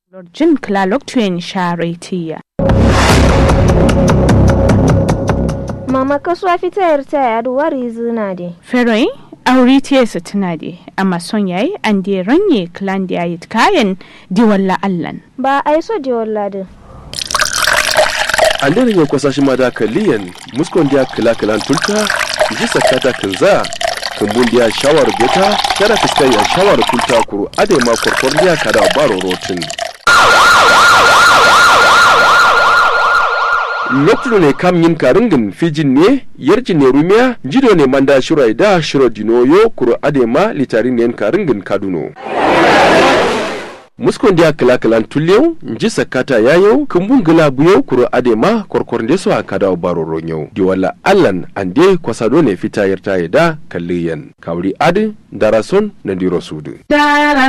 Jin Klaloktuyen Sharetiya. Mama kasuwa fitayar ta yadu wari zina de. Feroin aure tiyarsa tuna de, amma son yayi an de ranye klan da yayi kayan diwalla allan. Ba a yi so de walladin. an daren yan kwasashe ma da kaliyan muskon dia kila kilan tulta ji sakata kinza kumbun dia shawar beta kada fiskai ya shawar tulta kuru ade ma korkor dia kada baro rotin lokacin ne kam yin karingin fijin ne yarjin ne rumiya jido ne manda shirai da shiro dinoyo kuru ade ma litarin ne karingin kaduno muskon dia kila kilan tulyau nji sakata yayau kumbun gila buyau kuro adema korkor ndeso akada baro ronyau di wala allan ande kwasado ne fita yarta da kalliyan kawri adi darason na diro sudu